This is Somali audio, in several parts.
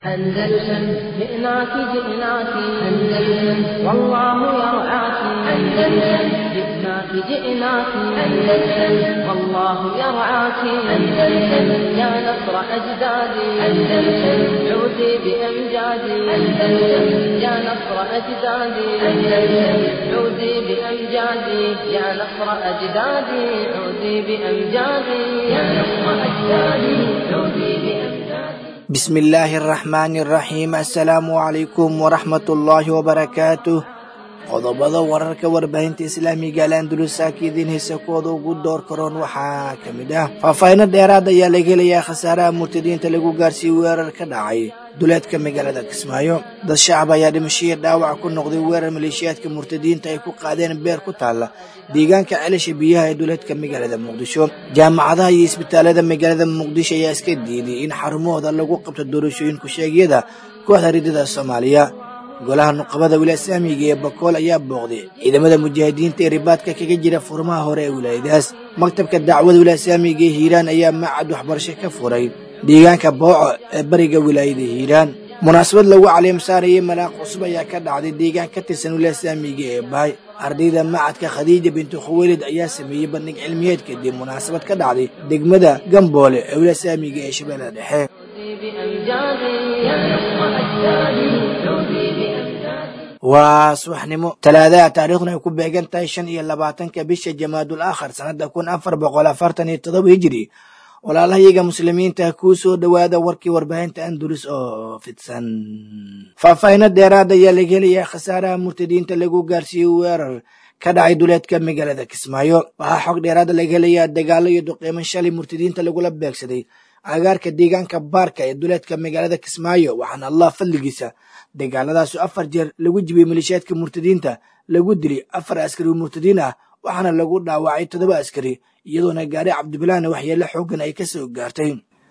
أندلسن جئناك جئناك أندلسن والله يرعاك أندلسن جئناك جئناك أندلسن والله يرعاك أندلسن يا نصر أجدادي أندلسن عودي بأمجادي أندلسن يا نصر أجدادي أندلسن عودي بأمجادي يا نصر أجدادي عودي بأمجادي يا نصر أجدادي عودي بأمجادي بسم illaahi araxmaani araxiim assalaamu calaykum waraxmatullaahi wabarakaatuh qodobada wararka warbaahinta islaamiga alandulusaaka idiin haysa kuwooda ugu door karoon waxaa ka mid ah faahfaahino dheeraad ayaa laga helayaa khasaaraha murtadiinta lagu gaarsiiyey weerar ka dhacay duleedka magaalada kismaayo dad shacab ayaa dhimashihii dhaawac ku noqday weerar maleeshiyaadka murtadiinta ay ku qaadeen beer ku taalla deegaanka celasha biyaha ee duleedka magaalada muqdisho jaamacadaha iyo isbitaalada magaalada muqdisho ayaa iska diiday in xarumahooda lagu qabto doorashooyin ku-sheegyada kooxda ridada soomaaliya golaha nuqabada wilaaya islaamiga ee bakool ayaa booqday ciidamada mujaahidiinta ee ribaadka kaga jira furmaha hore ee wilaayadaas maktabka dacwada wilaaya islaamiga ee hiiraan ayaa macad waxbarasho ka furay deegaanka booco ee bariga wilaayada hiiraan munaasabad lagu caleemsaarayay malaaq cusub ayaa ka dhacday deegaan ka tirsan wilaaya islaamiga ee baay ardayda macadka khadiija bintu khuweylid ayaa sameeyey bandhig cilmiyeed kadib munaasabad ka dhacday degmada gamboole ee wilaaya islaamiga ee shabeellada dhexe بأمجادي يا نصر أجدادي عودي بأمجادي waa subaxnimo talaadaha taariikhduna ay ku beegan tahay shan iyo labaatanka bisha jamaadul aakhar sannada kun afar boqol afartan iyo todoba hijiri walaalahayaga muslimiinta kuu soo dhowaada warkii warbaahinta andulus oo fidsan faahfaahino dheeraad ayaa laga helayaa khasaaraha murtadiinta lagu gaarsiiyey weerar ka dhacay duleedka magaalada kismaayo waxaa xog dheeraada laga helayaa dagaalo iyo duqeymo shalay murtadiinta lagula beegsaday agaarka deegaanka baarka ee duleedka magaalada kismaayo waxaana allah fadligiisa dagaaladaasu afar jeer lagu jibiyey maleeshiyaadka murtadiinta lagu dilay afar askari oo murtadiin ah waxaana lagu dhaawacay toddoba askari iyadoona gaari cabdibilaana waxyeelo xoogan ay ka soo gaartay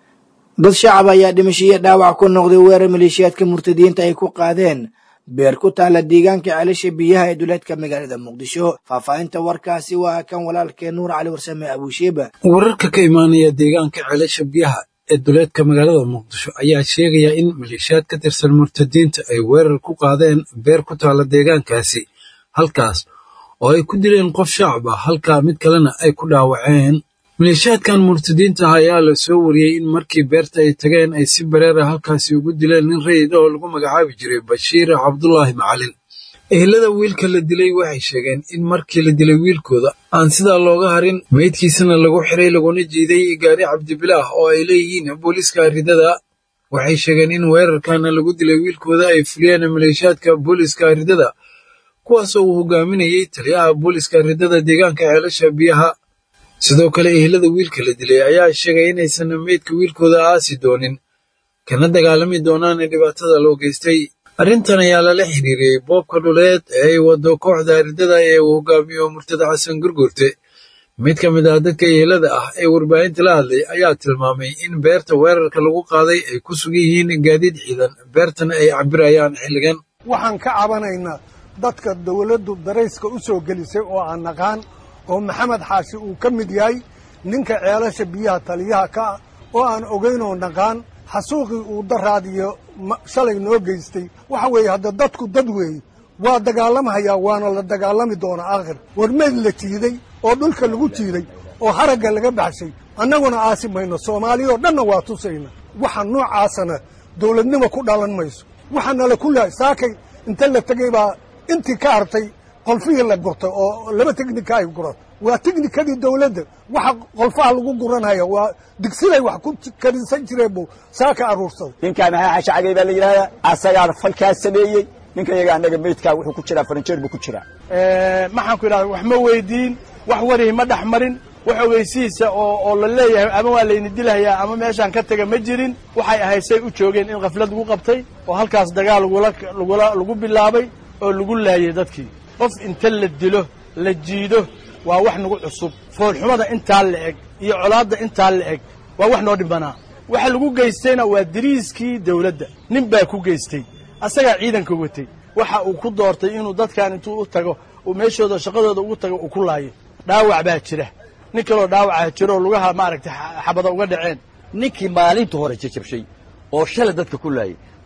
dad shacab ayaa dhimashiyo dhaawac ku noqday weerar maleeshiyaadka murtadiinta ay ku qaadeen beer ku taalla deegaanka ceelasha biyaha ee duleedka magaalada muqdisho faahfaahinta warkaasi waa kan walaalkee nuur cali warsame abuusheeba wararka ka imaanaya deegaanka ceelasha biyaha ee duleedka magaalada muqdisho ayaa sheegaya in maleeshiyaad ka tirsan murtadiinta ay weerar ku qaadeen beer ku taalla deegaankaasi halkaas oo ay ku dileen qof shacab ah halkaa mid kalena ay ku dhaawaceen maleeshiyaadkan murtadiinta ah ayaa la soo wariyey in markii beerta ay tageen ay si bareera halkaasi ugu dileen nin rayid oo lagu magacaabi jiray bashiir cabdulaahi macalin ehelada wiilka la dilay waxay sheegeen in markii la dilay wiilkooda aan sidaa looga harin meydkiisana lagu xiray laguna jiiday gaari cabdibilaah oo ay leeyihiin booliiska ridada waxay sheegeen in weerarkana lagu dilay wiilkooda ay fuliyeen maleeshiyaadka booliiska ridada kuwaasoo uu hogaaminayey taliyaha booliiska ridada deegaanka ceelasha biyaha sidoo kale ehelada wiilka la dilay ayaa sheegay inaysan meydka wiilkooda aasi doonin kana dagaalami doonaan dhibaatada loo geystay arrintan ayaa lala xiriiriyey boobka dhuleed ee ay wado kooxda ridada ee uu hogaamiyo murtada xasan gurgurte mid ka mid ah dadka ehelada ah ee warbaahinta la hadlay ayaa tilmaamay in beerta weerarka lagu qaaday ay ku sugan yihiin gaadiid ciidan beertana ay cabirayaan xilligan waxaan ka cabanaynaa dadka dawladdu darayska u soo gelisay oo aan naqaan oo maxamed xaashi uu ka mid yahay ninka ceelasha biyaha taliyaha ka ah oo aan ogaynoo naqaan xasuuqii uu daraadiyo shalay noo geystay waxa weeye hadda dadku dad weeye waa dagaalamahayaa waana la dagaalami doonaa aakhir war meyd la jiiday oo dhulka lagu jiiday oo haragga laga baxshay annaguna aasi mayno soomaaliyoo dhanna waa tusayna waxa noocaasana dawladnimo ku dhalan mayso waxaanala ku lahay saakay inta la tegey baa intii ka hartay qolfihii la gurtay oo laba tegnika ay guratay waa tegnikadii dawladda waxa qolfaha lagu guranhaya waa digsiday wax ku karisan jireen buu saaka aruursaday ninkaa maxaa xashacagay baa la yidhahdaa asagaana falkaas sameeyey ninka yaga annaga meydkaa wuxuu ku jiraa faranjeer buu ku jiraa maxaan ku idhahda wax ma weydiin wax warihi ma dhex marin wax ogeysihiisa oo oo la leeyahay ama waa layni dilahayaa ama meeshaan ka taga ma jirin waxay ahayd say u joogeen in khaflad lagu qabtay oo halkaas dagaal lagula lagula lagu bilaabay oo lagu laayay dadkii qof inta la dilo la jiido waa wax nagu cusub foolxumada intaa la eg iyo colaadda intaa la eg waa wax noo dhibanaa waxa lagu geystayna waa diriiskii dawladda nin baa ku geystay asagaa ciidanka watay waxa uu ku doortay inuu dadkan intuu u tago uu meeshooda shaqadooda ugu tago uu ku laayo dhaawac baa jira nin kaloo dhaawaca jiro oo lugaha maaragtay xabada uga dhaceen ninkii maalinta hore jajabshay oo shalay dadka ku laayay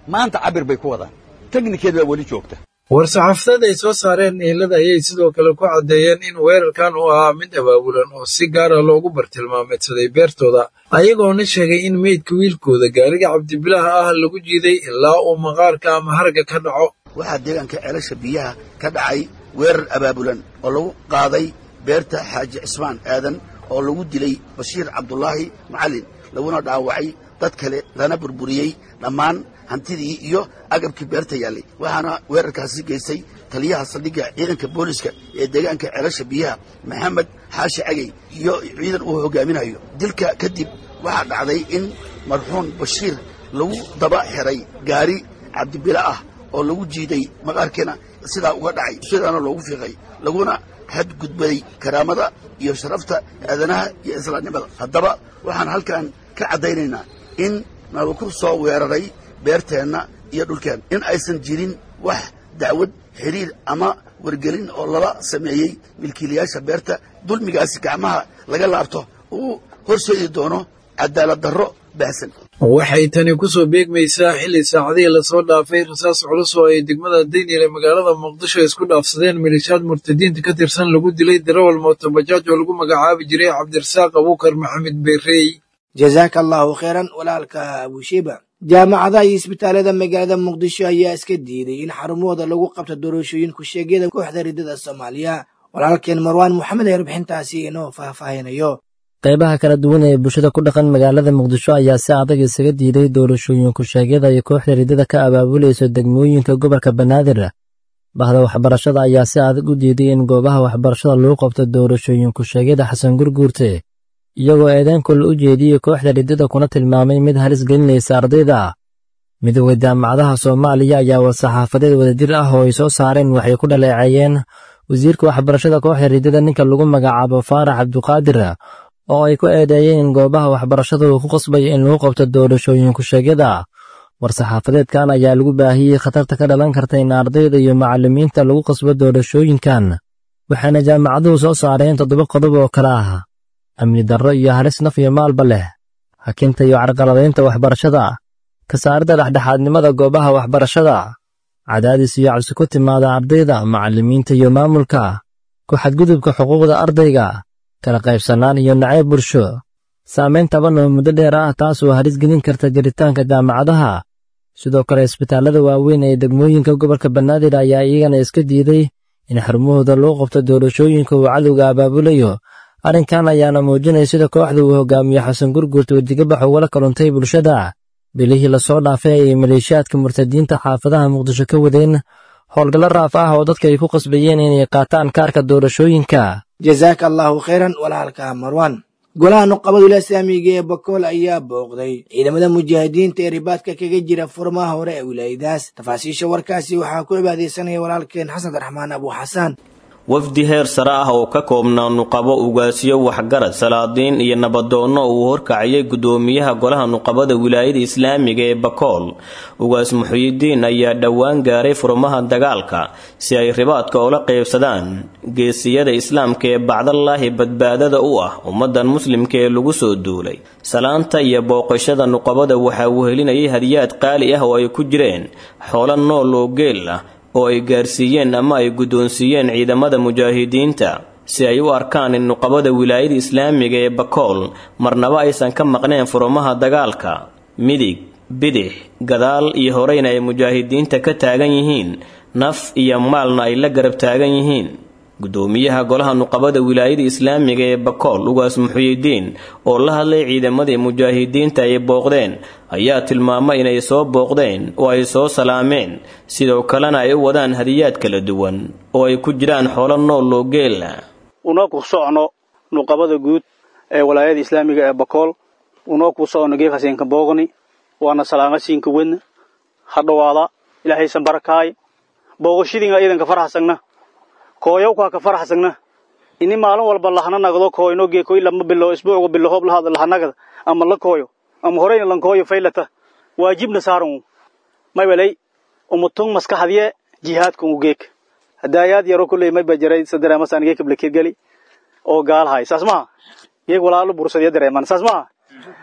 maanta cabir bay ku wadaan teknikeed baa weli joogta war-saxaafadeed ay soo saareen ehelada ayay sidoo kale ku caddeeyeen in weerarkan uu ahaa mid abaabulan oo si gaara loogu bartilmaameedsaday beertooda ayagoona sheegay in meydka wiilkooda gaariga cabdibilaaha ah lagu jiiday ilaa uu maqaarka ama harga ka dhaco waxaa deegaanka ceelasha biyaha ka dhacay weerar abaabulan oo lagu qaaday beerta xaaji cismaan aadan oo lagu dilay bashiir cabdulaahi macallin laguna dhaawacay dad kale lana burburiyey dhammaan hantidii iyo agabkii beerta yaallay waxaana weerarkaasi geystay taliyaha saldhigga ciidanka booliska ee deegaanka ceelasha biyaha maxamed xaashi cagey iyo ciidan uu hogaaminayo dilka kadib waxaa dhacday in marxuum bashiir lagu daba xiray gaari cabdibila ah oo lagu jiiday maqaarkiina sidaa uga dhacay sidaana loogu fiiqay laguna xadgudbaday karaamada iyo sharafta aadanaha iyo islaamnimada haddaba waxaan halkan ka caddaynaynaa in nalaku soo weeraray beerteenna iyo dhulkeen in aysan jirin wax dacwad xiriir ama wargelin oo lala sameeyey milkiilayaasha beerta dulmigaasi gacmaha laga laabto uu horseedi doono cadaalad darro baahsan waxay tani ku soo beegmaysaa xilli saacadihii lasoo dhaafay rasaas culus oo ay degmada daynile magaalada muqdisho isku dhaafsadeen milishaad murtadiinta ka tirsan lagu dilay darawal mootobajaaj oo lagu magacaabi jiray cabdirasaaq abuukar maxamed beerey jazaaka allahu khayran walaalka abushiba jaamacadaha iyo isbitaalada magaalada muqdisho ayaa iska diiday in xarumahooda lagu qabto doorashooyin ku-sheegyada kooxda riddada soomaaliya walaalkeen marwaan moxamed ee warbixintaasi inoo faahfaahinayo qaybaha kala duwan ee bulshada ku dhaqan magaalada muqdisho ayaa si adag isaga diiday doorashooyin ku-sheegyada ay kooxda riddada ka abaabulayso degmooyinka gobolka banaadir bahda waxbarashada ayaa si adag u diiday in goobaha waxbarashada lagu qabto doorashooyin ku-sheegyada xasan gurguurte iyagoo eedeenkol u jeediyey kooxda riddada kuna tilmaamay mid halis gelinaysa ardayda midooda jaamacadaha soomaaliya ayaa war-saxaafadeed wadajir ah oo ay soo saareen waxay ku dhaleeceeyeen wasiirka waxbarashada kooxda riddada ninka lagu magacaabo faarax cabduqaadir oo ay ku eedeeyeen in goobaha waxbarashada uu ku qasbayo in lagu qabto doorashooyin ku-sheegyada war-saxaafadeedkan ayaa lagu baahiyey khatarta ka dhalan karta in ardayda iyo macallimiinta lagu qasbo doorashooyinkan waxaana jaamacaduhu soo saareen toddoba qodob oo kale ah amni darro iyo halis naf iyo maalba leh hakinta iyo carqaladaynta waxbarashada ka saaridda dhexdhexaadnimada goobaha waxbarashada cadaadis iyo cabsi ku timaada ardayda macallimiinta iyo maamulka ku xadgudubka xuquuqda ardayga kala qaybsannaan iyo nacayb bulsho saamayn taban oo muddo dheer ah taas oo halis gelin karta jiritaanka jaamacadaha sidoo kale isbitaallada waaweyn ee degmooyinka gobolka banaadir ayaa iyagana iska diiday in xarumahooda loo qabto doorashooyinka uu cadowga abaabulayo arrinkan ayaana muujinaya sida kooxda uu hogaamiyo xasan gurguurta wejigabax ugala kaluntay bulshada bilihii lasoo dhaafay ayay maleeshiyaadka murtadiinta xaafadaha muqdisho ka wadeen howlgallo raaf ah oo dadka ay ku qasbayeen inay qaataan kaarka doorashooyinka jazaaka allahu khayran walaalka marwan golaha nuqabadula islaamiga ee bakool ayaa booqday ciidamada mujaahidiinta ee ribaadka kaga jira furmaha hore ee wilaayadaas tafaasiisha warkaasi waxaa ku cibaadaysanaya walaalkeen xasan raxmaan abu xasaan wafdi heer sare ah oo ka koobnaa nuqabo ugaasiyo waxgarad salaadiin iyo nabadoonno uu horkacayay guddoomiyaha golaha nuqabada wilaayada islaamiga ee bakool ugaas muxuyidiin ayaa dhowaan gaaray furmaha dagaalka si ay ribaadka ula qaybsadaan geesiyada islaamka ee bacdallaahi badbaadada u ah ummadan muslimka ee lagu soo duulay salaanta iyo booqashada nuqabada waxaa wehelinayay hadiyaad qaali ah oo ay ku jireen xoolo nool oo geel ah oo ay gaarsiiyeen ama ay guddoonsiiyeen ciidamada mujaahidiinta si ay u arkaan in nuqabada wilaayada islaamiga ee bakool marnaba aysan ka maqneen furumaha dagaalka midig bidix gadaal iyo horeyna ay mujaahidiinta ka taagan yihiin naf iyo maalna ay la garab taagan yihiin guddoomiyaha golaha nuqabada wilaayada islaamiga ee bakool ugaas muxuyidiin oo la hadlay ciidamadii mujaahidiinta ay booqdeen ayaa tilmaamay inay soo booqdeen oo ay soo salaameen sidoo kalena ay u wadaan hadiyaad kala duwan oo ay ku jiraan xoolo nool oo geela unoo ku socno nuqabada guud ee walaayada islaamiga ee bakool unoo ku socno geef haseenka boogni waana salaamasiinka wedna ha dhowaada ilaahaysan barakaay booqashadiinga iidanka farxasagna kooyowkaa ka faraxsagna ini maalin walba lahana nagdo kooyno geekoy lama bilo isbuucga bilo hoob lahad lahanagada ama la kooyo ama horeyna lan kooyo faylata waajibna saaran maybelay umutung maskaxadiye jihaadka u geek hadaayaad yaro kulley mayba jaray sadareemasan geeka blakirgali oo gaalhay saas maha geeg walaalo bursadiya dareeman saas maha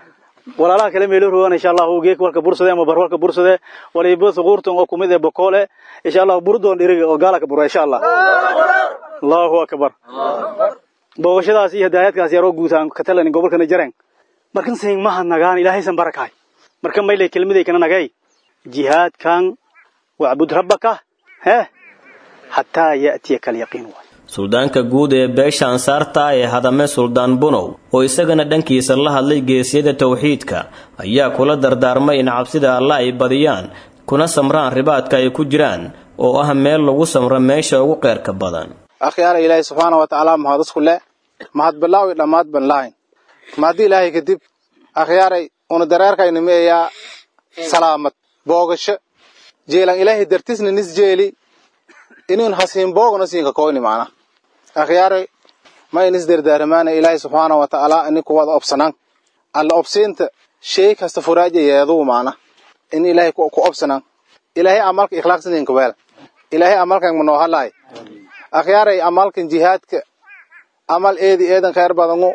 walaalaha kale meelo rogan insha allahu geek walka bursade ama bar walka bursade waliba suquurtan oo kumid ee bokoole insha allahu burdoon dhiriga oo gaala ka bura insha allah allahu akbar booqashadaas iyo hadaayadkaas yaroo guutaan ka talanin gobolkana jareen markan saying maha nagaan ilaahaysan barakaay marka maylay kelmaday kana nagay jihaadkan wacbud rabbaka hee xataa ya'tiyaka alyaqiin waay suldaanka guud ee beesha ansaarta ee hadame suldaan bunow oo isagana dhankiisa la hadlay geesiyada tawxiidka ayaa kula dardaarmay in cabsida alla ay badiyaan kuna samraan ribaadka ay ku jiraan oo ah meel lagu samro meesha ugu qeyrka badan akhyaara ilaahay subxaana wa tacaala mahad isku le mahad bilaawi dhammaad ban lahayn mahaddi ilaahay kadib akhyaaray una dareerkayna meeyaa salaamad boogasho jeelan ilaahay dartisna nis jeeli inun hasiin boogna siinka koyni macna akhyaaray ma inis dardaaramaana ilaahay subxaana wa tacaala ini kuwada obsanan alla obsiinta shay kasta furaaja yeeduu macna in ilaahay ku obsanan ilaahay amalka ikhlaaqsininka weel ilaahay amalkan manoo halaay akhyaaray amalkan jihaadka amal eedi eedan khayr badangu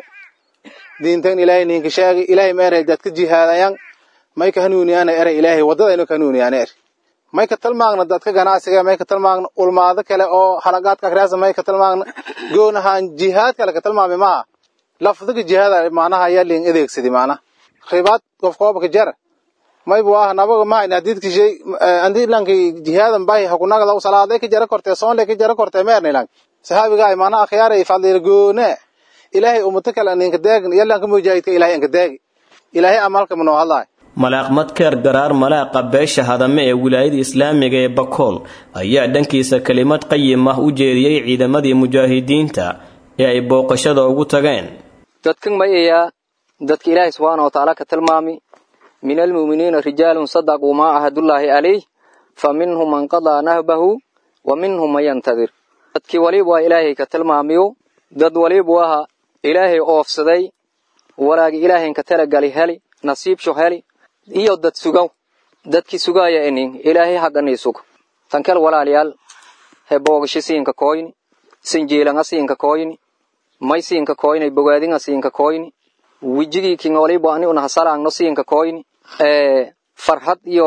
diintan ilaahay ninka sheegay ilaahay ma eray dadka jihaadayan may ka hanuuniyaana eray ilaahay waddadaynu ka hanuuniyaana er may ka talmaagna dadka ganacsiga may ka talmaagna ulmaado kale oo halagaadka akhriyaasa may ka talmaagna goonahaan jihaad kale ka talmaami maha lafdiga jihaada macnaha ayaa liin adeegsadi macnaha ribaad qof koobka jara maybu ah nabaga mahayna hadiidki shay andii lanki jihaadan bahi hakunagada salaaday ka jara kortee soonle ka jara kortee meerni lang saxaabiga ay macnaha akhyaaray fadliil goone ilaahay ummado kale aninka deegin yalanka mujaahidka ilaahay anka deegi ilaahay amalka manoo hadlaay malaaq madkeer garaar malaaqa beesha hadame ee wilaayada islaamiga ee bakool ayaa dhankiisa kelimad qayim ah u jeediyey ciidamadii mujaahidiinta ee ay booqashada ugu tageen dadkan mayayaa dadka ilaahay subxaana watacaala ka tilmaami min almu'miniina rijaalun sadaquu maa ahadullaahi calayh fa minhum man qadaa nahbahu wa minhum man yantadir dadkii waliba waa ilaahay ka tilmaamiyo dad walibu aha ilaahay oofsaday walaagi ilaahaynka talagali heli nasiibsho heli iyo dad sugaw dadkii sugaaya inin ilaahay hagganii sug tankel walaalayaal he boogasho siinka koyni sinjiilanga siinka koyni may siinka koyni bogaadinga siinka koyni wijigii kin walibu ani una hasalaangno siinka koyni ee farxad iyo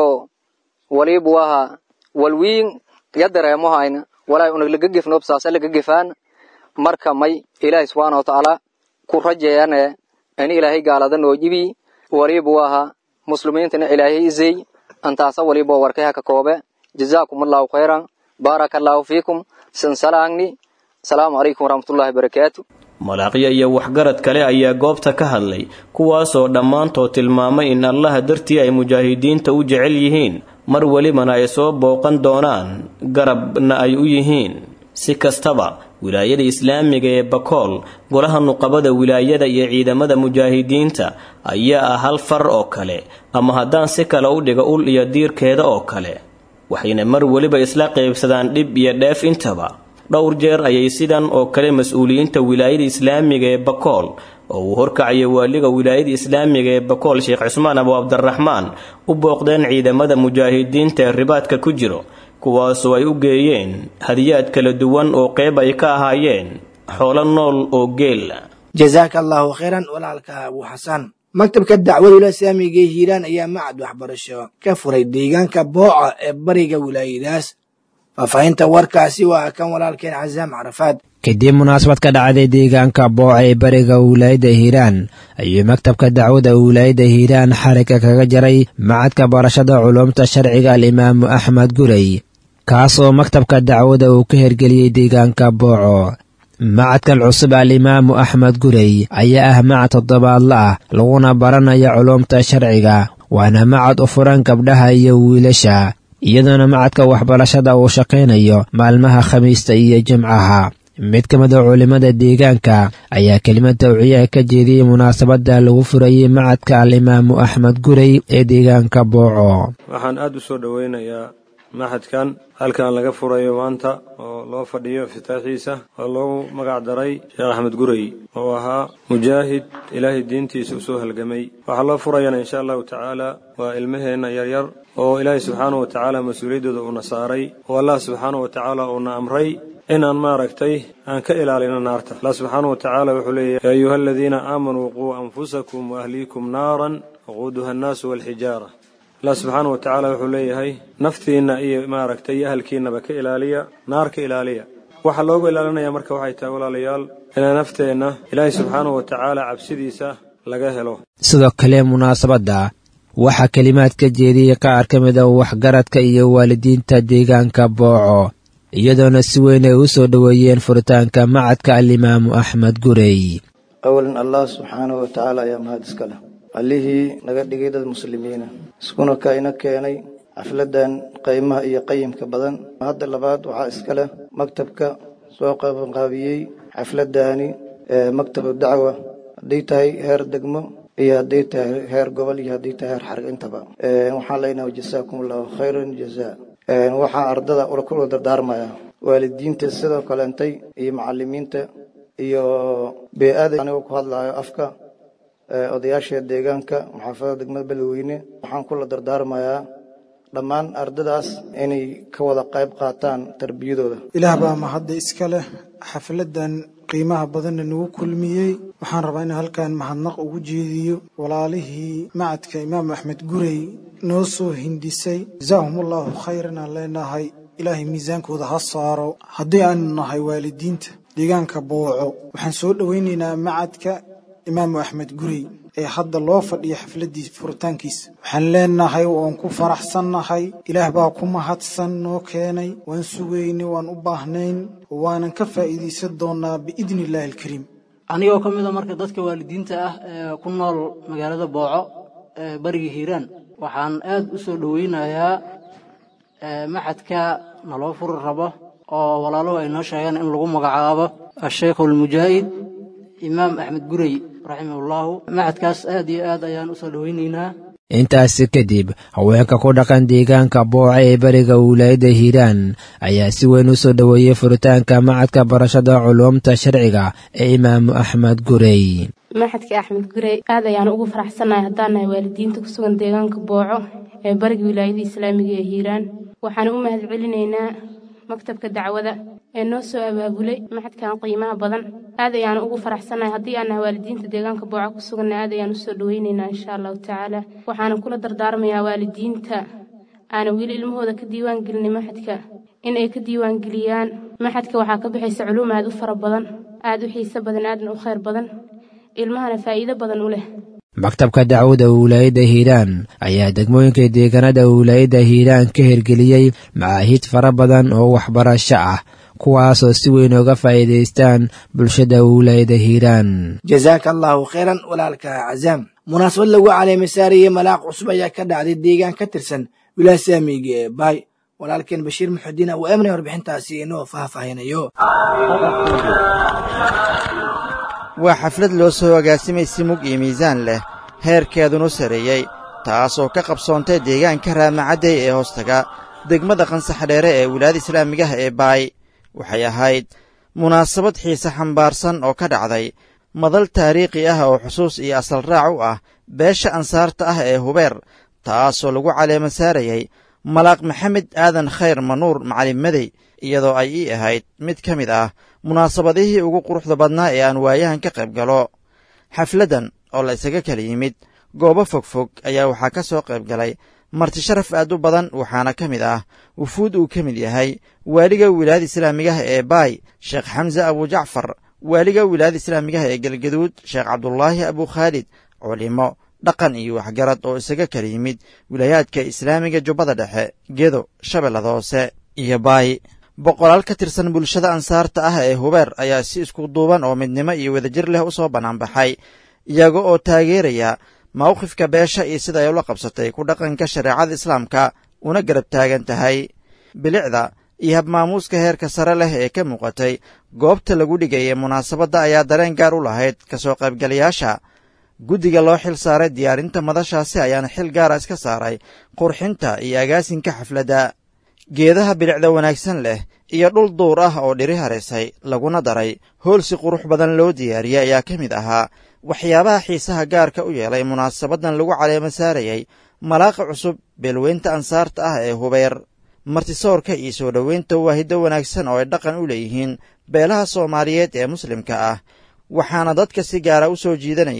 walibu aha walwiin ya dareemohayna walaa una laga gefnoob saasa laga gefaana marka may ilaahay subxaana watacaala ku rajeeyane in ilaahay gaalada noo jibi walibu aha muslimiintana ilaahay izey antaasa waliba warkayha ka koobe jazaakum allahu khayran baaraka allahu fiikum sansalaangni asalaamu calaykum waraxmatullahi barakaatu malaaqyo iyo waxgarad kale ayaa goobta ka hadlay kuwaasoo dhammaantood tilmaamay in allaha dartii ay mujaahidiinta u jecel yihiin mar welibana ay soo booqan doonaan garabna ay u yihiin si kastaba wilaayada islaamiga ee bakool golaha nuqabada wilaayada iyo ciidamada mujaahidiinta ayaa ah hal far oo kale ama haddaan si kale u dhigo ul iyo diirkeeda oo kale waxayna mar weliba isla qaybsadaan dhib iyo dheef intaba dhowr jeer ayay sidan oo kale mas-uuliyiinta wilaayada islaamiga ee bakool oo uu horkacaya waaliga wilaayada islaamiga ee bakool sheekh cismaan abu cabdiraxmaan u booqdeen ciidamada mujaahidiinta ee ribaadka ku jiro kuwaasoo ay u geeyeen hadiyaad kala duwan oo qeyb ay ka ahaayeen xoolo nool oo geel jazaaka allahu khayran walaalka abu xasan maktabka dacwada wilaaya islaamiga ee hiiraan ayaa macad waxbarasho ka furay deegaanka booca ee bariga wilaayadaas faahfaahinta warkaasi waa kan walaalkeen casaam carafaad kadib munaasabad ka dhacday deegaanka booca ee bariga wilaayadda hiiraan ayuu maktabka dacwada wilaayadda hiiraan xarigga kaga jaray macadka barashada culuumta sharciga alimaamu axmed gurey kaasoo maktabka dacwada uu ka hergeliyey deegaanka booco macadkan cusub alimaamu axmed gurey ayaa ah macad toddobaadla ah laguna baranaya culuumta sharciga waana macad u furan gabdhaha iyo wiilasha iyadoona macadka waxbarashada uu shaqaynayo maalmaha khamiista iyo jimcaha mid ka mid a culimmada deegaanka ayaa kelimad tawciyaha ka jeediyey munaasabadda lagu furayey macadka alimaamu axmed gurey ee deegaanka booco waxaan aad u soo dhoweynayaa maxadkan halkan laga furayo maanta oo loo fadhiyo iftitaaxiisa oo loogu magac daray sheekh axmed gurey oo ahaa mujaahid ilaahay diintiisa usoo halgamay waxaa loo furayana insha allahu tacaala waa ilmaheenna yaryar oo ilaahay subxaanahu wa tacaala mas-uuliyaddooda uuna saaray oo allah subxaanahu wa tacaala uuna amray inaan maaragtay aan ka ilaalino naarta allah subxaanahu wa tacaala wuxuu leeyahy yaa ayuha aladiina aamanuu quu anfusakum waahliikum naaran waquuduha annaasu waalxijaara allah subxaana wa tacaala wuxuu leeyahay naftiinna iyo maaragtay iyo ahalkiinnaba ka ilaaliya naar ka ilaaliya waxaa loogu ilaalinaya marka waxay tahay walaalayaal inaan nafteenna ilaahay subxaana wa tacaala cabsidiisa laga helo sidoo kale munaasabadda waxaa kelimaad ka jeediyey qaar ka mid a waxgaradka iyo waalidiinta deegaanka booco iyadoona si weyn ay u soo dhoweeyeen furitaanka macadka alimaamu axmed gurey awalan allah subxaanahu wa tacaala ayaa mahad iska leh allihii naga dhigay dad muslimiina iskuna ka ina keenay xafladan qaymaha iyo qayimka badan hadda labaad waxaa iska leh maktabka soo qabanqaabiyey xafladani ee maktabu dacwa hadday tahay heer degmo iyo hadday tahay heer gobol iyo hadday tahay heer xarg intaba waxaan leenahay jasaakum allahu khayran jazaa waxaa ardada kula dardaarmaya waalidiinta sidoo kaleentay iyo macalimiinta iyo bee-ada anigoo ku hadlayo afka odayaasha deegaanka maxaafadada degmada beledweyne waxaan kula dardaarmayaa dhammaan ardadaas inay ka wada qayb qaataan tarbiyadooda ilaah baa mahadda iska leh xafladan qiimaha badanna nagu kulmiyey waxaan rabaa in halkan mahadnaq ugu jeediyo walaalihii macadka imaam axmed gurey noo soo hindhisay jazaahum allahu khayran aan leenahay ilaahay miisaankooda ha saaro haddii aanu nahay waalidiinta deegaanka booco waxaan soo dhowaynaynaa macadka imaamu axmed gurey ee hadda loo fadhiyo xafladii furitaankiisa waxaan leenahay waan ku faraxsannahay ilaah baa ku mahadsan noo keenay waan sugaynay waan u baahnayn waanan ka faa'iidaysan doonaa biidni illaahi alkariim anigoo ka mid a marka dadka waalidiinta ah ee ku nool magaalada booco ee bariga hiiraan waxaan aad u soo dhoweynayaa maxadka naloo furi rabo oo walaaluhu ay noo sheegeen in lagu magacaabo asheekh almujaahid imaam axmed gurey raximahullahu macadkaas aad iyo aad ayaan u soo dhoweynaynaa intaasi kadib haweenka ku dhaqan deegaanka booca ee beriga wilaayadda hiiraan ayaa si weyn u soo dhoweeyey furitaanka macadka barashada culuumta sharciga ee imaamu axmed gurey maxadka axmed gurey aad ayaan ugu faraxsannahay haddaan nahay waalidiinta ku sugan deegaanka booco ee bariga wilaayada islaamiga ee hiiraan waxaan u mahad celinaynaa maktabka dacwada ee noo soo abaabulay maxadkan qiimaha badan aad ayaan ugu faraxsannahay haddii aan nahay waalidiinta deegaanka booca ku suganna aad ayaan usoo dhoweynaynaa insha allahu tacaala waxaana kula dardaarmayaa waalidiinta aana weli ilmahooda ka diiwaan gelinay maxadka in ay ka diiwaan geliyaan maxadka waxaa ka bixaysa culuum aad u fara badan aad u xiise badan aadna u khayr badan ilmahana faa'iido badan u leh maktabka dacwada wilaayadda hiiraan ayaa degmooyinka deegaanada wilaayadda hiiraan ka hirgeliyey macaahid fara badan oo waxbarasho ah kuwaasoo si weyn uga faa'iidaystaan bulshada wilaayadda hiiraan jazaaka allahu khayran walaalka cazaam munaasabad lagu caleemisaariyey malaaq cusub ayaa ka dhacday deegaan ka tirsan wilaaya saamiga ee baay walaalkeen bashiir muxudiin uu emnay warbixintaasi inoo faahfaahinayo waa xaflad loo soo agaasimay si mug iyo miisaan leh heerkeedunu sarreeyey taasoo ka qabsoontay deegaanka raamacadday ee hoostaga degmada qansaxdheere ee wilaayada islaamigaha ee baay waxay ahayd munaasabad xiise xambaarsan oo ka dhacday madal taariikhi ah oo xusuus iyo asal raac u ah beesha ansaarta ah ee hubeer taasoo lagu caleema saarayey malaaq maxamed aadan khayr manuur macalin madey iyadoo ay ii ahayd mid ka mid ah munaasabadihii ugu quruxda badnaa ee aan waayahan ka qayb galo xafladdan oo la isaga kala yimid goobo fogfog ayaa waxaa ka soo qayb galay marti sharaf aad u badan waxaana ka mid ah wufuud uu ka mid yahay waaliga wilaayada islaamigaha ee baay sheekh xamse abujacfar waaliga wilaayada islaamigaha ee galgaduud sheekh cabdulaahi abukhaalid culimo dhaqan iyo waxgarad oo isaga kala yimid wilaayaadka islaamiga jubbada dhexe gedo shabeellada hoose iyo baay boqolaal ka tirsan bulshada ansaarta ah ee hubeer ayaa si isku duuban oo midnimo iyo wadajir leh u soo bannaanbaxay iyaga oo taageeraya mawqifka beesha iyo sida ay ula qabsatay ku dhaqanka shareecada islaamka una garab taagan tahay bilicda iyo habmaamuuska heerka sare leh ee ka muuqatay goobta lagu dhigayay munaasabadda ayaa dareen gaar u lahayd ka soo qaybgalayaasha guddiga loo xil saaray diyaarinta madashaasi ayaana xil gaara iska saaray qurxinta iyo agaasinka xafladda geedaha bilicda wanaagsan leh iyo dhul duur ah oo dhiri haraysay laguna daray hool si qurux badan loo diyaariyey ayaa ka mid ahaa waxyaabaha xiisaha gaarka u yeelay munaasabaddan lagu caleemo saarayey malaaqa cusub beelweynta ansaarta ah ee hubeer martisoorka iyo soo dhoweynta waahiddo wanaagsan oo ay dhaqan u leeyihiin beelaha soomaaliyeed ee muslimka ah waxaana dadka si gaara u soo jiidanayay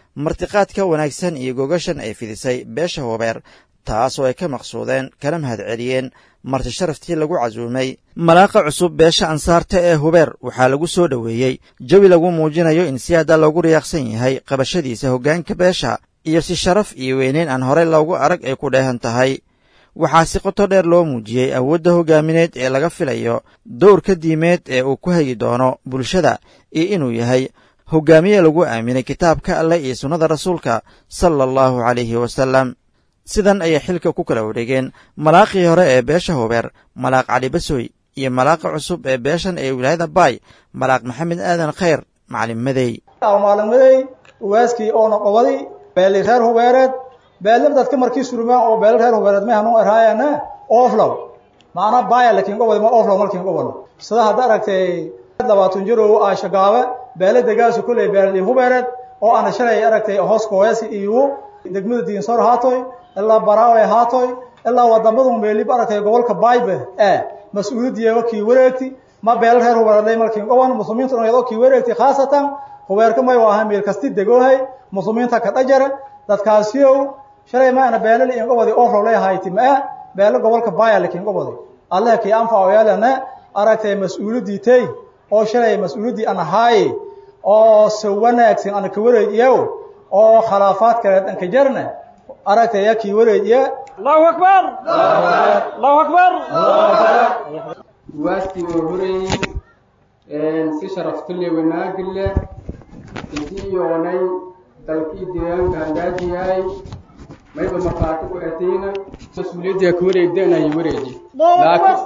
martiqaadka wanaagsan iyo gogashan ay fidisay beesha hubeer taasoo ay ka maqsuudeen kana mahad celiyeen marti sharaftii lagu casuumay malaaqa cusub beesha ansaarta ee hubeer waxaa lagu soo dhoweeyey jawi lagu muujinayo in si hadda loogu riyaaqsan yahay qabashadiisa hoggaanka beesha iyo si sharaf iyo weyneyn aan horey loogu arag ay ku dheehan tahay waxaa si qoto dheer loo muujiyey awoodda hoggaamineed ee laga filayo dowrka diimeed ee uu ku hagi doono bulshada iyo inuu yahay hoggaamiye lagu aaminay kitaabka alleh iyo sunnada rasuulka sala allahu calayhi wasallam sidan ayay xilka ku kala wareegeen malaaqii hore ee beesha hubeer malaaq cali basoy iyo malaaqa cusub ee beeshan ee wilaayada baay malaaq maxamed aadan khayr macalin madey maalin ugaaskii oona qobadi beeli reer hubeereed beelna dadka markii surmaan oo beelo reer hubeereed may hanu eraayana oflow maana baaya lakiin qobadi ma oflow malkiin qobano sida hadda aragtay labaatan jirow aashagaabe beele degaasu kulley beeli hubeereed oo ana shalay aragtay hoos kooyasi iyo degmada diinsor haatoy ilaa baraawe haatoy ilaa wadamadu meelib aragtay gobolka baybe ee mas-uuliyadiiba kii wareegti ma beelo reer hubeereed malkiin qoban muslimiintu iyadoo kii wareegti khaasatan hubeerka may waa meel kasti degoohay muslimiinta ka dhajara dadkaasiyow shalay maana beelal in gobodi oflow leeyahayti ma beelo gobolka baaya lakiin gobodi allah kii anfaco yeelana aragtay mas-uuliyadii tey oo shalay mas-uuliyadii an ahaaye oo se wanaagsan ana ka wareejiyo oo khilaafaad kaleed an ka jarna aragtay ya kii wareejiya allahu akbar allahu akbar waasti oo horeeyey si sharaftule wanaagile intii yoonay dalkii deegaanka handaaji yahay mayba markhaati ku etiina mas-uuliyadda ka wareegdeenayo wareeji laakiin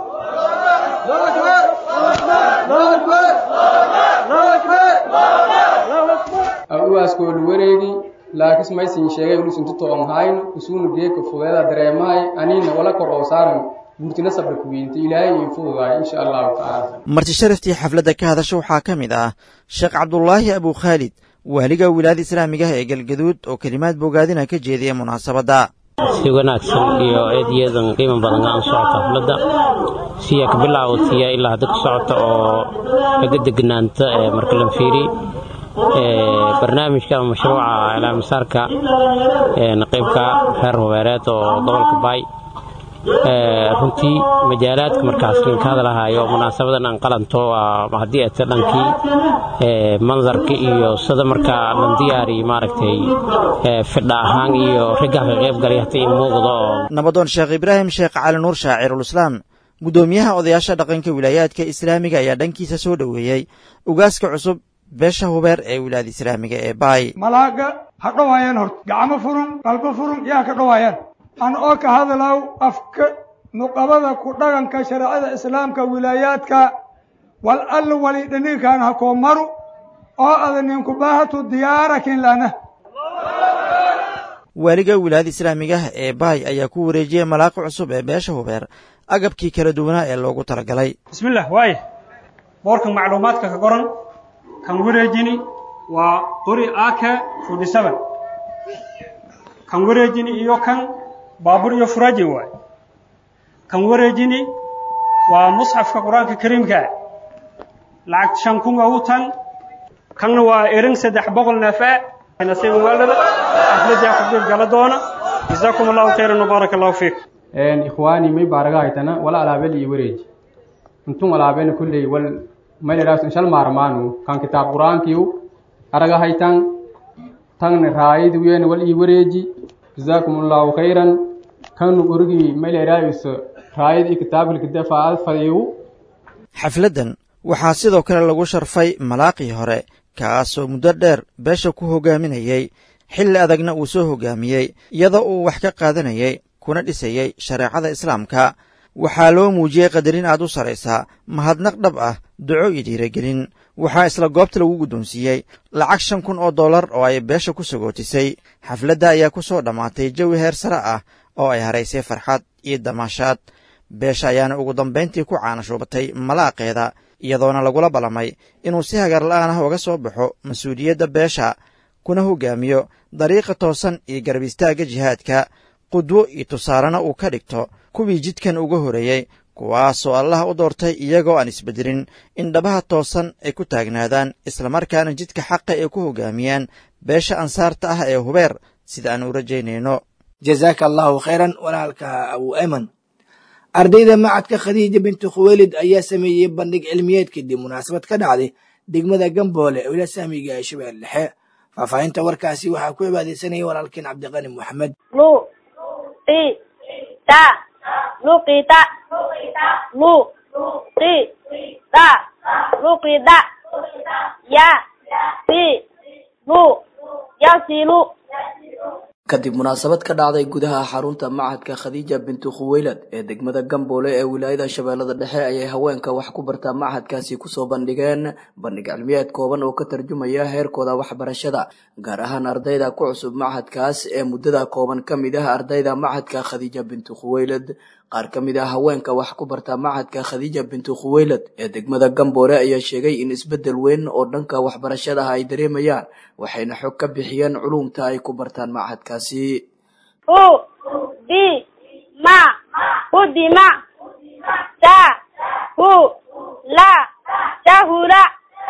uwaaskooda wareegi laakis maysin sheegay inuusan tutoon hayn isuuna geeka fudeeda dareemahay aniina wala kor oo saaran guurtina sabra kuweynta ilaahay ii fududaay insha allahu tacaala marti sharaftii xafladda ka hadasha waxaa ka mid ah sheekh cabdulaahi abu khaalid waaliga wilaayada islaamiga ah ee galgaduud oo kelimaad bogaadina ka jeediyay munaasabadda si wanaagsan iyo eedayadan qiimo badan aan socota xafladda siya ka bilaawatiya ilaa hadda ku socota oo laga degnaanta marka la fiiri barnaamijka ama mashruuca ilaamisaarka qaybka reer hubeereed oo gobolka baay runtii majaalaadka markaas linka hadalahaayo munaasabadan aan qalanto haddii ata dhankii mandarka iyo sida markaa lan diyaari maaragtay fidha ahaan iyo raggaa ka qayb galay hata in muuqdo oo nabadoon sheekh ibraahim sheekh cali nuur shaacirul-islaam guddoomiyaha odayaasha dhaqanka wilaayaadka islaamiga ayaa dhankiisa soo dhoweeyey ugaaska cusub beesha hubeer ee wilaayada islaamiga ee baay malaaga ha dhowaayaan horta gacmo furun qalbo furun yaa ka dhowaayaan an oo ka hadlaw afka nuqabada ku dhaqanka shareecada islaamka wilaayaadka wal alla wali dhaninkan ha koo maru oo ada ninku baahatu diyaarakin lana waaliga wilaayada islaamiga ee baay ayaa ku wareejiyey malaaqa cusub ee beesha hubeer agabkii kala duwanaa ee loogu talagalay bismillah waaye boorkan macluumaadka ka qoran kan wareejini waa qori aka forty seven kan wareejini iyo kan baabur iyo furaajin waay kan wareejini waa musxafka qur-aanka kariimka lacag shan kun ugu tan kanna waa erin saddex boqol neefe nasiib waalada xafladii xaflad gala doona jazaakum allahu khayran wbaaraka allahu fiik ikhwaani may baaraga haytana wala alaabel iyo wareeji intun alaabena kulley wal mayleraas inshal maarmaanu kan kitaab qur-aankiiu araga haytan tan raayid wiyena wal ii wareeji jazaakum allahu khayran kanu urigii mayleraayuso raayid iyo kitaabkilkidafaad fadiyu xafladdan waxaa sidoo kale lagu sharfay malaaqii hore kaasoo muddo dheer beesha ku hoggaaminayey xilli adagna uu soo hoggaamiyey iyadoo uu wax ka qaadanayay kuna dhisayey shareecada islaamka waxaa loo muujiyey qadarin aad u saraysaa mahadnaq dhab ah duco iyo dhiiragelin waxaa isla goobta lagu guddoonsiiyey lacag shan kun oo dollar oo ay beesha ku sagootisay xafladda ayaa ku soo dhammaatay jawi heer sare ah oo ay haraysay farxad iyo damaashaad beesha ayaana ugu dambayntii ku caanashuubatay malaaqeeda iyadoona lagula ballamay inuu si hagar la'aan ah uga soo baxo mas-uuliyadda beesha kuna hoggaamiyo dariiqa toosan iyo garab istaagga jihaadka qudwo iyo tusaarena uu ka dhigto kuwii jidkan uga horeeyey kuwaasoo allah u doortay iyagoo aan isbeddelin in dhabaha toosan ay ku taagnaadaan islamarkaana jidka xaqa ay ku hoggaamiyaan beesha ansaarta ah ee hubeer sida aan u rajaynayno jazaaka allahu khayran walaalka abu ayman ardayda macadka khadiija binti khuweylid ayaa sameeyey bandhig cilmiyeed kadib munaasabad ka dhacday degmada gamboole ee wila saamiga ee shabeelle dhexe faahfaahinta warkaasi waxaa ku cibaadeysanaya walaalkeen cabdiqani moxamed luqita luqita luqita luqida ya si lu yasilu kadib munaasabad ka dhacday gudaha xarunta macadka khadiija bintu khuweylad ee degmada gamboole ee wilaayada shabeellada dhexe ayay haweenka wax ku bartaa macadkaasi kusoo bandhigeen bandhig cilmiyeed kooban oo ka tarjumaya heerkooda waxbarashada gaar ahaan ardayda ku cusub macadkaas ee muddada kooban ka mid ah ardayda macadka khadiija bintu khuweylad qaar ka mid ah haweenka wax ku barta macadka khadiija bintu khuweylad ee degmada gamboole ayaa sheegay in isbeddel weyn oo dhanka waxbarashada ay dareemayaan waxayna xog ka bixiyeen culumta ay ku bartaan macadkaasi hu di ma hudima ta hu la tahula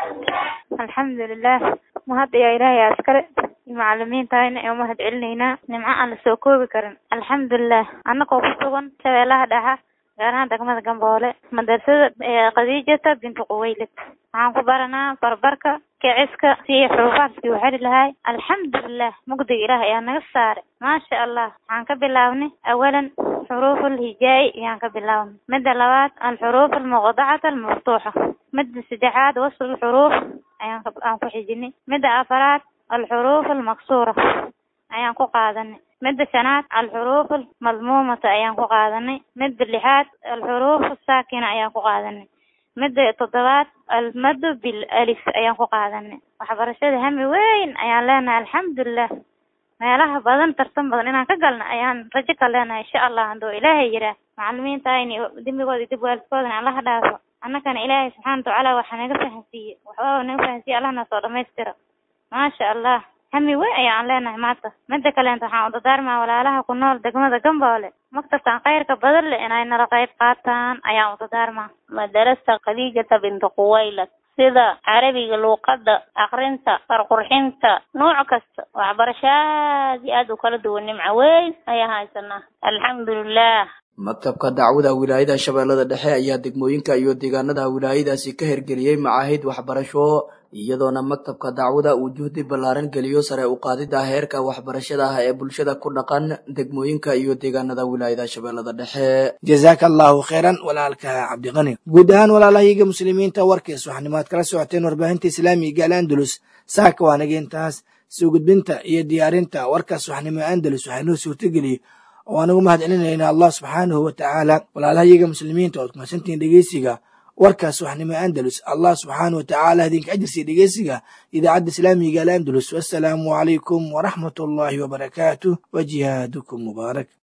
alxamdulilah mahad ayaa ilaahay askare macalimiintahayna ee umahad celinaynaa nimco aan la soo koobi karin alxamdulilah annagoo ku sugan shabeellaha dhexa gaar ahaan degmada gamboole madrasada khadiijata bintu quweylid waxaan ku baranaa barbarka kiciska si xuruufaadkii u xeli lahay alxamdulilah mugdiga ilaah ayaa naga saaray maasha allah waxaan ka bilaabnay awalan xuruuf alhijaa'i ayaan ka bilaabnay midda labaad alxuruuf almuqdacata almaftuuxa midda saddexaad wasl alxuruuf ayaan aan ku xijinay midda afaraad alxuruuf almaksuura ayaan ku qaadanay midda shanaad alxuruuf almadmuumata ayaan ku qaadanay midda lixaad alxuruuf asaakina ayaan ku qaadanay midda toddobaad almadu bil alif ayaan ku qaadanay waxbarashada hami weyn ayaan leenahay alxamdulilah meelaha badan tartan badan inaan ka galna ayaan rajo ka leenahay insha allah handuu ilaahay yiraa macalimiintayni dembigooda dib waalidkoodana allaha dhaafo annagana ilaahay subxaana watacaala waxa naga fahansiiye waxbaba naga fahansiiye allahna soo dhamaystira maasha allah hami weyn ayaan leenahay maanta midda kaleenta waxaan u dadaarmaa walaalaha ku nool degmada gamboole maktabkan khayrka badan leh inay nala qayb qaataan ayaan u dadaarmaa madarasta khadiijata bintu quwaylad sida carabiga luuqadda akrinta farqurxinta nooc kasta waxbarasho aad iyo aad u kala duwan nimco weyn ayaan haysanaa alxamdulilah maktabka dacwada wilaayada shabeellada dhexe ayaa degmooyinka iyo deegaanada wilaayadaasi ka hirgeliyey macaahid waxbarasho iyadoona maktabka dacwada uu juhdi ballaaran geliyo sare u qaadida heerka waxbarashada ah ee bulshada ku dhaqan degmooyinka iyo deegaanada wilaayada shabeellada dhexe jazaaka allahu khayran walaalka cabdiqani guud ahaan walaalahayaga muslimiinta warkiis waxanimaad kala socoteen warbaahinta islaamiga al andalus saaka waa naga intaas soo gudbinta iyo diyaarinta warkaas waxnimo andalus waxaa noo suurtageliyey oo aan ugu mahad celinaynaa allah subxaanahu wa tacaala walaalahayaga muslimiinta ood kumadsantihiin dhegeysiga warkaas waxnimo andalus allah subxaana wa tacaala idinka ajirsiya dhegeysiga idaacadda islaamiga al andalus wassalaamu calaykum waraxmat ullaahi wabarakaatuh wa jihaadukum mubaarak